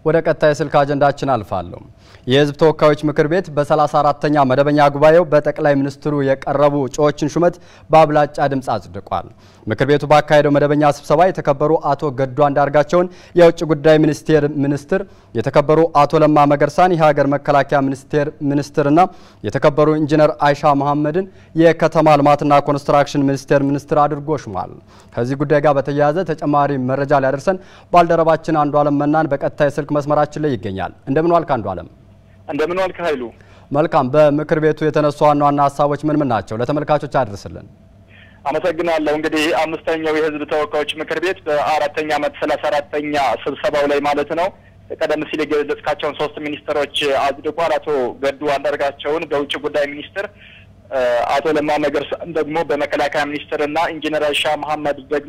ወደ ቀጣይ ስልክ አጀንዳችን አልፋለሁ። የሕዝብ ተወካዮች ምክር ቤት በ34ተኛ መደበኛ ጉባኤው በጠቅላይ ሚኒስትሩ የቀረቡ እጩዎችን ሹመት በአብላጫ ድምፅ አጽድቋል። ምክር ቤቱ ባካሄደው መደበኛ ስብሰባ የተከበሩ አቶ ገዱ አንዳርጋቸውን የውጭ ጉዳይ ሚኒስቴር ሚኒስትር፣ የተከበሩ አቶ ለማ መገርሳን የሀገር መከላከያ ሚኒስቴር ሚኒስትርና የተከበሩ ኢንጂነር አይሻ መሐመድን የከተማ ልማትና ኮንስትራክሽን ሚኒስቴር ሚኒስትር አድርጎ ሹሟል። ከዚህ ጉዳይ ጋር በተያያዘ ተጨማሪ መረጃ ሊያደርሰን ባልደረባችን አንዱ አለም መናን በቀጥታ የስልክ መስመራችን ላይ ይገኛል። እንደምን ዋልክ አንዱ አለም? እንደምን ዋልክ ኃይሉ? መልካም። በምክር ቤቱ የተነሱ ዋና ዋና ሀሳቦች ምን ምን ናቸው? ለተመልካቾች አድርስልን። አመሰግናለሁ። እንግዲህ አምስተኛው የህዝብ ተወካዮች ምክር ቤት በአራተኛ ዓመት ሰላሳ አራተኛ ስብሰባው ላይ ማለት ነው ቀደም ሲል የገለጽካቸውን ሶስት ሚኒስትሮች አጽድቋል። አቶ ገዱ አንዳርጋቸውን በውጭ ጉዳይ ሚኒስትር፣ አቶ ለማ መገርሳን ደግሞ በመከላከያ ሚኒስትር እና ኢንጂነር አይሻ መሐመድ ደግሞ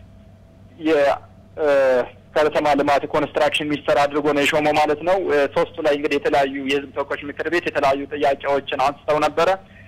የከተማ ልማት ኮንስትራክሽን ሚኒስትር አድርጎ ነው የሾመው ማለት ነው። ሶስቱ ላይ እንግዲህ የተለያዩ የህዝብ ተወካዮች ምክር ቤት የተለያዩ ጥያቄዎችን አንስተው ነበረ።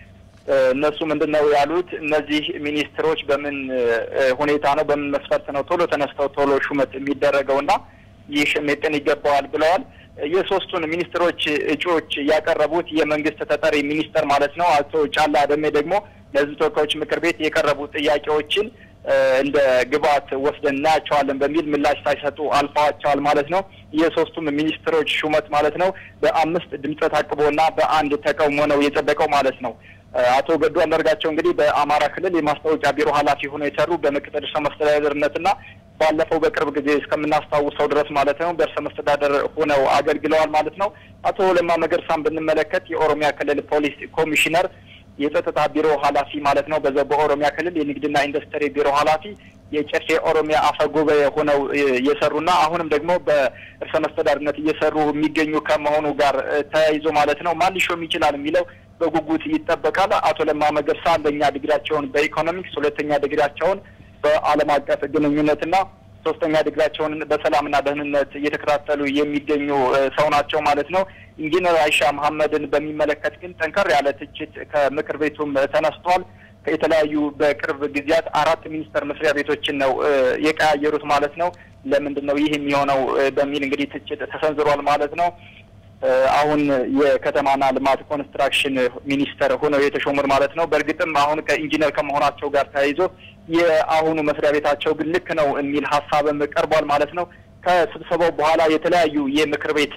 እነሱ ምንድን ነው ያሉት? እነዚህ ሚኒስትሮች በምን ሁኔታ ነው በምን መስፈርት ነው ቶሎ ተነስተው ቶሎ ሹመት የሚደረገው እና ይህ ሜጤን ይገባዋል ብለዋል። የሶስቱን ሚኒስትሮች እጩዎች ያቀረቡት የመንግስት ተጠሪ ሚኒስተር ማለት ነው አቶ ጫላ ደሜ ደግሞ ለህዝብ ተወካዮች ምክር ቤት የቀረቡ ጥያቄዎችን እንደ ግብዓት ወስደን እናያቸዋለን በሚል ምላሽ ሳይሰጡ አልፈዋቸዋል ማለት ነው። የሶስቱም ሚኒስትሮች ሹመት ማለት ነው በአምስት ድምፀ ታቅቦና በአንድ ተቃውሞ ነው የጸደቀው ማለት ነው። አቶ ገዱ አንዳርጋቸው እንግዲህ በአማራ ክልል የማስታወቂያ ቢሮ ኃላፊ ሆነው የሰሩ በምክትል ርዕሰ መስተዳደርነትና ባለፈው በቅርብ ጊዜ እስከምናስታውሰው ድረስ ማለት ነው በርዕሰ መስተዳደር ሆነው አገልግለዋል ማለት ነው። አቶ ለማ መገርሳን ብንመለከት የኦሮሚያ ክልል ፖሊስ ኮሚሽነር የጸጥታ ቢሮ ኃላፊ ማለት ነው። በዛው በኦሮሚያ ክልል የንግድና ኢንዱስትሪ ቢሮ ኃላፊ የጨፌ ኦሮሚያ አፈ ጉባኤ ሆነው የሰሩና አሁንም ደግሞ በርዕሰ መስተዳድርነት እየሰሩ የሚገኙ ከመሆኑ ጋር ተያይዞ ማለት ነው ማን ሊሾም ይችላል የሚለው በጉጉት ይጠበቃል። አቶ ለማ መገርሳ አንደኛ ዲግሪያቸውን በኢኮኖሚክስ፣ ሁለተኛ ዲግሪያቸውን በዓለም አቀፍ ግንኙነትና ሶስተኛ ዲግሪያቸውን በሰላምና ደህንነት እየተከታተሉ የሚገኙ ሰው ናቸው ማለት ነው። ኢንጂነር አይሻ መሐመድን በሚመለከት ግን ጠንከር ያለ ትችት ከምክር ቤቱም ተነስቷል። የተለያዩ በቅርብ ጊዜያት አራት ሚኒስቴር መስሪያ ቤቶችን ነው የቀያየሩት ማለት ነው። ለምንድን ነው ይህ የሚሆነው በሚል እንግዲህ ትችት ተሰንዝሯል ማለት ነው። አሁን የከተማና ልማት ኮንስትራክሽን ሚኒስተር ሆነው የተሾሙት ማለት ነው። በእርግጥም አሁን ከኢንጂነር ከመሆናቸው ጋር ተያይዞ የአሁኑ መስሪያ ቤታቸው ግን ልክ ነው የሚል ሀሳብም ቀርቧል ማለት ነው። ከስብሰባው በኋላ የተለያዩ የምክር ቤት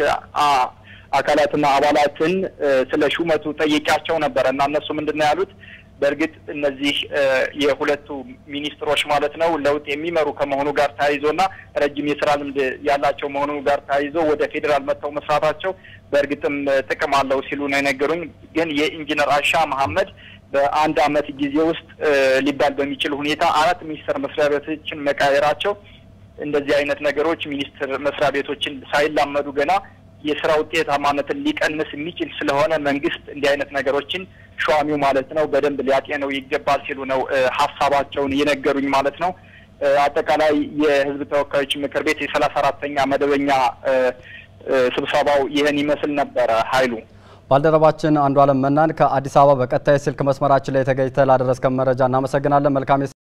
አካላትና አባላትን ስለ ሹመቱ ጠይቂያቸው ነበረ እና እነሱ ምንድን ነው ያሉት? በእርግጥ እነዚህ የሁለቱ ሚኒስትሮች ማለት ነው ለውጥ የሚመሩ ከመሆኑ ጋር ተያይዞና ረጅም የስራ ልምድ ያላቸው መሆኑ ጋር ተያይዞ ወደ ፌዴራል መጥተው መስራታቸው በእርግጥም ጥቅም አለው ሲሉ ነው የነገሩኝ። ግን የኢንጂነር አይሻ መሐመድ በአንድ አመት ጊዜ ውስጥ ሊባል በሚችል ሁኔታ አራት ሚኒስቴር መስሪያ ቤቶችን መቃየራቸው እንደዚህ አይነት ነገሮች ሚኒስቴር መስሪያ ቤቶችን ሳይላመዱ ገና የስራ ውጤታማነትን ሊቀንስ የሚችል ስለሆነ መንግስት እንዲህ አይነት ነገሮችን ሸዋሚው ማለት ነው በደንብ ሊያጤነው ይገባል ሲሉ ነው ሀሳባቸውን የነገሩኝ ማለት ነው። አጠቃላይ የህዝብ ተወካዮች ምክር ቤት የሰላሳ አራተኛ መደበኛ ስብሰባው ይህን ይመስል ነበረ። ኃይሉ ባልደረባችን አንዱ አለም መናን ከአዲስ አበባ በቀጣይ ስልክ መስመራችን ላይ ተገኝተህ ላደረስከን መረጃ እናመሰግናለን። መልካም